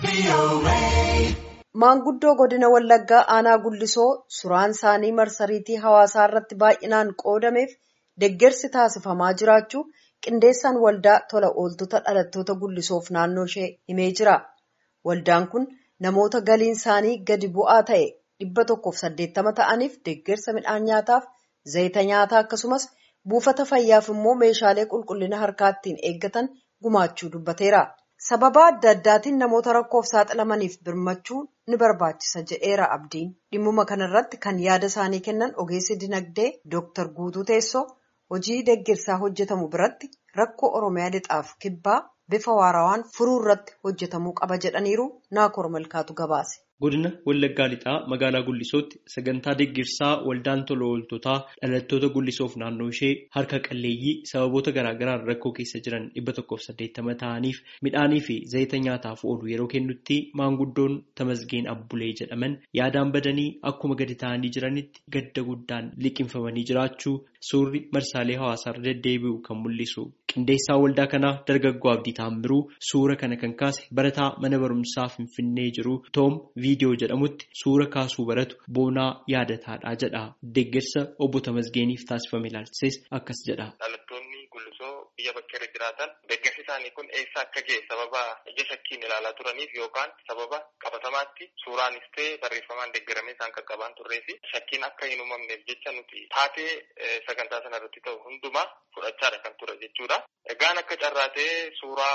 Maanguddoo godina Wallaggaa aanaa Gullisoo suuraan isaanii marsariitii hawaasaa irratti baay'inaan qoodameef deeggarsi taasifamaa jiraachuu qindeessaan waldaa tola ooltota dhalattoota Gullisoof naannoo ishee himee jira. Waldaan kun namoota galiin isaanii gadi bu'aa ta'e dhibba tokkoof saddeettama ta'aniif deeggarsa midhaan nyaataaf zayita nyaataa akkasumas buufata fayyaaf immoo meeshaalee qulqullina harkaa ittiin eeggatan gumaachuu dubbateera. Sababa adda addaatiin namoota rakkoof saaxilamaniif birmachuu ni barbaachisa jedheera abdiin. Dhimmuma kanarratti kan yaada isaanii kennan ogeessi dinagdee Dr. Guutuu Teessoo hojii deeggarsaa hojjetamu biratti rakkoo Oromiyaa lixaaf kibbaa bifa waarawaan furuu irratti hojjetamuu qaba jedhaniiru Naakoor Malkaatu gabaase. Godina Wallaggaa Lixaa magaalaa Guddisootti sagantaa deeggarsaa waldaan tola ooltotaa dhalattoota Guddisoof naannoo ishee harka qalleeyyii sababoota garaagaraan rakkoo keessa jiran dhibba tokkoof saddeettama ta'aniif midhaanii fi zayita nyaataaf oolu yeroo kennutti maanguddoon Tamasgeen Abbulee jedhaman yaadaan badanii akkuma gadi ta'anii jiranitti gadda guddaan liqinfamanii jiraachuu suurri marsaalee hawaasaarra deddeebi'u kan mul'isu. Qindeessaa waldaa kanaa dargaggoo Abdii Taamiruu suura kana kan kaase barataa mana barumsaa Finfinnee jiru Toom viidiyoo jedhamutti suura kaasuu baratu boonaa yaadataadha jedha. Deeggarsa obbo Tamasgeeniif taasifame ilaalchises akkas jedha. Dhalattoonni Gullisoo biyya bakka irra jiraatan deeggarsi isaanii kun eessa akka ga'e sababa ija shakkiin ilaalaa turaniif yookaan sababa qabatamaatti suuraanis ta'e barreeffamaan deeggaramee isaan qaqqabaan turree fi shakkiin akka hin uumamneef jecha nuti taatee sagantaa sana irratti ta'u hundumaa fudhachaadha kan ture jechuudha. Egaan akka carraatee suuraa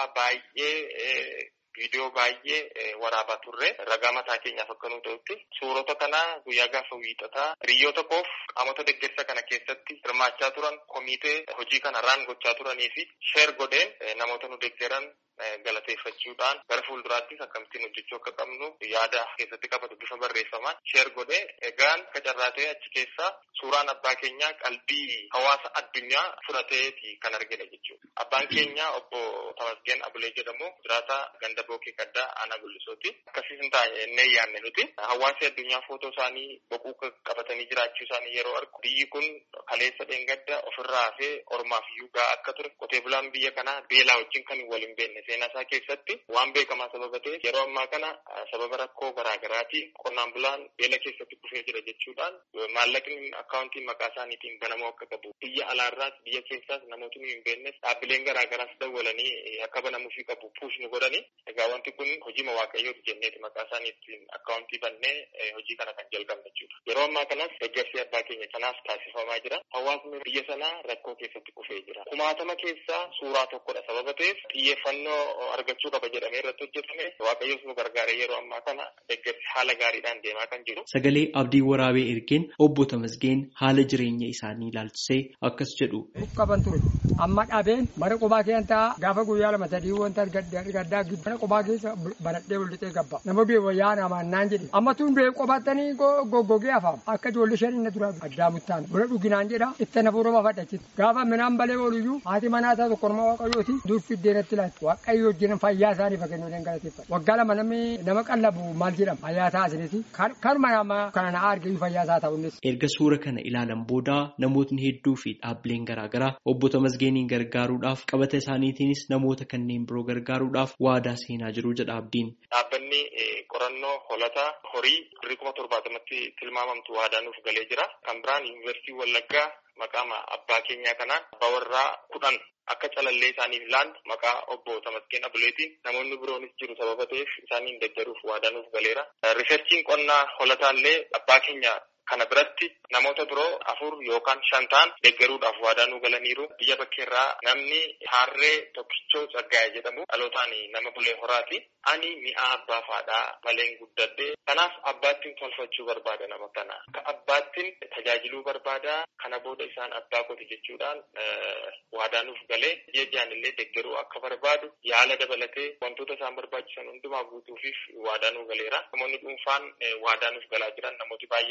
baay'ee viidiyoo baay'ee waraabaa turre ragaa mataa keenyaaf akka nu ta'utti suurota kana guyyaa gaafa wiixataa hiriyoota koof qaamota deeggarsa kana keessatti hirmaachaa turan komiitee hojii kana raan gochaa turanii fi sheer godheen namoota nu deeggaran galateeffachuudhaan gara fuulduraattis akkamittiin hojjechuu akka qabnu yaada keessatti qabatu bifa barreeffamaan sheer godhee egaan akka carraatee achi keessaa suuraan abbaa keenyaa qalbii hawaasa addunyaa fudhateeti kan argine jechuudha. Abbaan keenya obbo Tamasgeen Abulee jedhamu jiraata ganda bookee gaddaa aanaa gullisooti. Akkasii hin taane yaadne nuti hawaasi addunyaa footoo isaanii boquu qabatanii jiraachuu isaanii yeroo argu biyyi kun kaleessa dheengadda ofirraa hafee ormaaf iyyuu gahaa akka ture qotee bulaan biyya kanaa beelaa wajjin kan waliin beekne seenaa isaa keessatti waan beekamaa sababa ta'eef yeroo ammaa kana sababa rakkoo garaagaraatiin qonnaan bulaan beela keessatti kufee jira jechuudhaan maallaqni akkaawuntiin maqaa isaaniitiin banamuu akka qabu biyya alaarraas biyya keessaas namootni hin beeknes dhaabbileen garaagaraas dawwalanii akka banamuufii qabu puush nu godhanii egaa wanti kun hojii waaqayyooti jenneeti maqaa isaaniitiin akkaawuntii bannee hojii kana kan jalqabne jechuudha. Yeroo ammaa kanas deeggarsi abbaa keenya kanaaf taasifamaa jira. Hawaasni biyya sanaa rakkoo keessatti kufee jira. Kumaatama keessaa suuraa tokkodha sababa ta'eef xiyyeeffannoo argachuu qaba jedhamee irratti hojjetame waaqayyoos nu gargaaree yeroo ammaa kana deeggarsi haala gaariidhaan deemaa kan jiru. Sagalee abdii waraabee ergeen obbo Tamasgeen haala jireenya isaanii ilaalchisee akkas jedhu. Qaban ture amma dhabeen bara qubaa keessa gaafa guyyaa lama sadii wanta gaddaa mana qubaa keessa banadhee waldhixee gabba nama bee wayyaa namaan naan jedhe amma tun bee qobattanii goggogee afaam akka ijoollee shan inni dura addaa muttaan buna dhuginaan jedha itti na fuudhama fadhachiti gaafa minaan balee ooluyyuu haati manaa isaa tokko nama waaqayyooti dur fiddeenatti laatti waaqayyo wajjin fayyaa isaanii fakkeenya waliin galateeffata waggaa lama namni nama qallabu maal jedhama fayyaa isaa asiniti kanuma nama kana na argayu fayyaa isaa ta'uunis. Erga suura kana ilaalan booda namootni hedduu fi dhaabbileen garaagaraa obbo Tamasgeeniin gargaaruudhaaf qabata isaaniitiinis namoota kanneen biroo gargaaruudhaaf waadaa seenaa jiru jedha abdiin. Dhaabbanni qorannoo holata horii birrii kuma torbaatamatti tilmaamamtu waadaa nuuf galee jira. Kan biraan yuunivarsiitii Wallaggaa maqaa abbaa keenyaa kanaan abbaa warraa kudhan akka calallee isaaniif ilaallu maqaa obbo Tamasgeen Abuleetiin namoonni biroonis jiru sababa ta'eef isaaniin deeggaruuf waadaa nuuf galeera. Riisarchiin qonnaa holataallee abbaa keenya kana biratti namoota biroo afur yookaan shan ta'an deeggaruudhaaf waadaa nu galaniiru biyya bakkeerraa namni harree tokkichoo Tsaggaayee jedhamu dhalootaan nama bulee horaati. Ani mi'a abbaa faadhaa maleen guddadhe kanaaf abbaattiin tolfachuu barbaada nama kana. Akka abbaattiin tajaajiluu barbaada kana booda isaan abbaa kooti jechuudhaan waadaa nuuf galee ji'a ji'aan illee deeggaruu akka barbaadu yaala dabalatee wantoota isaan barbaachisan hundumaa guutuufiif waadaa nuuf galeera. Namoonni dhuunfaan waadaa nuuf galaa jiran namooti baay'een jiru.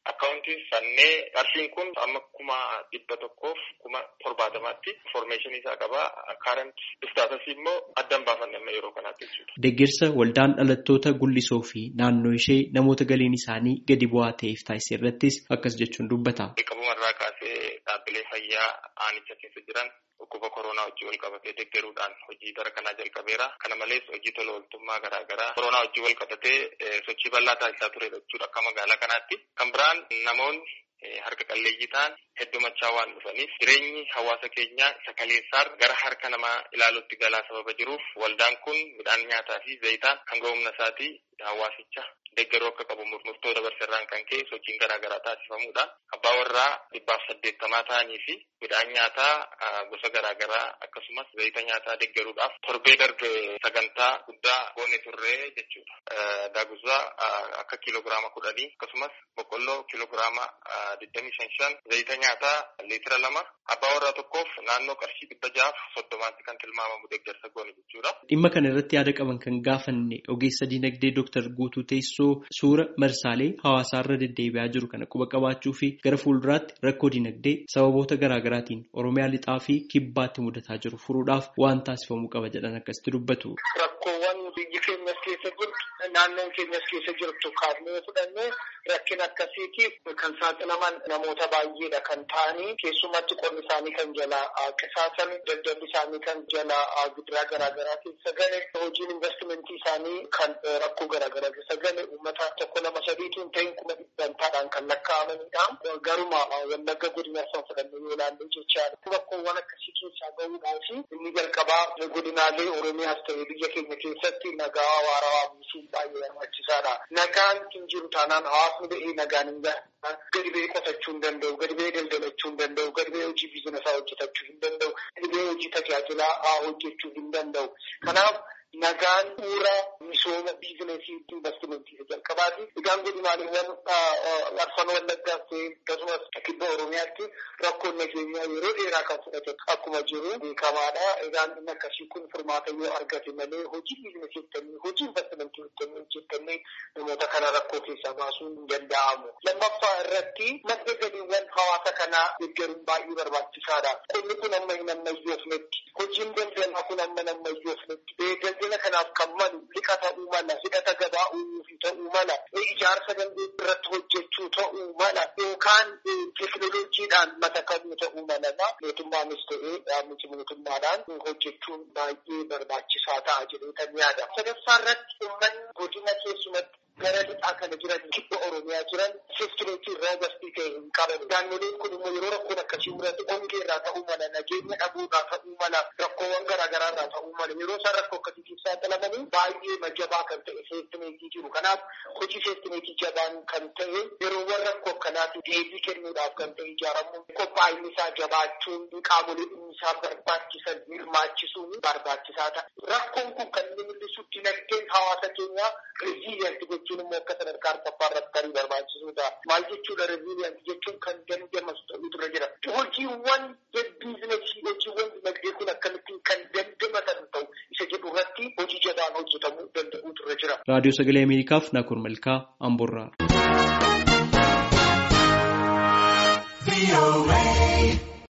akkaawuntiin sannee qarshiin kun amma kuma dhibba tokkoof kuma torbaatamaatti informeeshinii isaa qaba. Kaarant istaatasii immoo addan baafanne amma yeroo kanaatti jechuudha. Deeggarsa waldaan dhalattoota gullisoo fi naannoo ishee namoota galiin isaanii gadi bu'aa ta'eef taasise irrattis akkas jechuun dubbata. Qabumarraa kaasee dhaabbilee fayyaa aanicha keessa jiran dhukkuba koronaa wajjin wal qabatee deeggaruudhaan hojii bara kanaa jalqabeera. Kana malees hojii tola ooltummaa garaa garaa koronaa wajjin wal qabatee sochii bal'aa taasisaa ture jechuudha akka magaalaa kanaatti. Kan biraan namoonni harka qalleeyyii ta'an heddumachaa waan dhufaniif jireenyi hawaasa keenyaa isa kaleessaar gara harka namaa ilaaluutti galaa sababa jiruuf waldaan kun midhaan nyaataa fi zayitaan hanga humna isaatii hawaasicha deeggaruu akka qabu murtoo dabarseerraan kan ka'e sochiin garaa garaa taasifamuudhaan abbaa warraa dhibbaaf saddeettamaa ta'anii fi midhaan nyaataa gosa garaa garaa akkasumas zayita nyaataa deeggaruudhaaf torbee darbe sagantaa guddaa goone turree jechuudha. Daaguzaa akka kiiloogiraama kudhanii akkasumas boqqolloo kiiloogiraama digdamii shan shan zayita nyaataa liitira lama abbaa warraa tokkoof naannoo qarshii dhibba ja'aaf soddomaatti kan tilmaamamu deeggarsa goone jechuudha. Dhimma kana irratti yaada qaban kan gaafanne ogeessa dinagdee Dooktar Guutuu Teessoo suura marsaalee hawaasaa irra deddeebi'aa jiru kana quba qabaachuu fi gara fuulduraatti rakkoo dinagdee sababoota garaa garaatiin Oromiyaa lixaa fi kibbaatti mudataa jiru furuudhaaf waan taasifamuu qaba jedhan akkasitti dubbatu. Rakkoowwan biyyi keenyas keessa jirtu naannoon keenyas keessa jirtu kaafnee fudhannee rakkina akkasiitiif kan saaxilaman namoota baay'eedha kan ta'anii keessumatti qonni isaanii kan jalaa qisaasan daldalli isaanii kan jalaa gidiraa garaa garaa keessa gale hojiin investimentii isaanii kan rakkoo garaa garaa keessa gale uummata tokko lama sadiitu hin ta'in kuma dhibbantaadhaan kan lakkaa'amanidha. Garuma wallagga godina san fudhannee yoo ilaalle jechaadha. Rakkoowwan akkasii keessaa bahuudhaaf inni jalqabaa godinaalee Oromiyaas ta'ee biyya keenya keessatti nagaa waarawaa buusuun baay'ee barbaachisaadha. Nagaan hin jiru taanaan hawaasni ba'ee nagaan hin gahu. Gadi ba'ee qotachuu hin danda'u, gadi ba'ee daldalachuu hin danda'u, gadi ba'ee hojii biizinaasaa hojjetachuu hin danda'u, gadi ba'ee hojii tajaajilaa hojjechuu hin danda'u. Kanaaf nagaan bu'uura misooma biizineesii investimentii jalqabaati. Egaan godinaaleewwan arfan wallaggaas ta'e akkasumas kibba Oromiyaatti rakkoon nageenyaa yeroo dheeraa kan fudhate akkuma jiru beekamaadha. Egaan inni akkasii kun furmaata yoo argate malee hojii biizineesii hojjennee hojii investimentii hojjennee hojjetannee namoota kana rakkoo keessaa baasuun hin danda'amu. Lammaffaa irratti madda galiiwwan hawaasa kanaa deeggaruun baay'ee barbaachisaadha. Qonni kun amma hin ammayyoofnetti. Hojiin daldalaa kun amma hin ammayyoofnetti. Daldala kanaaf kan malu liqa ta'uu mala, hidhata gabaa uumuu ta'uu mala, ijaarsa dandeettii irratti hojjechuu ta'uu mala, yookaan teekinooloojiidhaan matakamuu ta'uu mala. Mootummaanis ta'ee dhaabbichi mootummaadhaan hojjechuun baay'ee barbaachisaa ta'a jedhee yaada. Sadaffaa irratti uummanni godina keessumatti gara lixaa kana jiran kibba Oromiyaa jiran seeftineetii irraa hubastii ta'e hin qaban. Naannoleen kun immoo yeroo rakkoon akkasii mudate ongee irraa ta'uu mala, nageenya dhabuurraa ta'uu mala, rakkoowwan garaa garaa irraa ta'uu mala. Yeroo isaan rakkoo akkasii keessaa saaxilamanii baay'ee majabaa kan ta'e seeftineetii jiru. Kanaaf hojii seeftineetii jabaan kan ta'e yeroowwan rakkoo akkanaatiif deebii kennuudhaaf kan ta'e ijaaramuun qophaa'inni isaa jabaachuun qaamolee dhimmi isaa barbaachisan hirmaachisuun barbaachisaa ta'a. Rakkoon kun kan inni mul'isu dinagdeen hawaasa keenyaa reziiliyanti jechuun immoo akka sadarkaa arfaffaa irratti tarii barbaachisuudha. Maal jechuudha reziiliyanti jechuun kan dandamasu ta'utu irra jira. Hojiiwwan biizinasii hojiiwwan dinagdee kun akkamittiin kan dandamatan ta'u isa jedhu irratti hojii jabaan hojjetamuu danda'utu irra jira. Raadiyoo Sagalee Ameerikaaf Naakur Malkaa Amboorraa.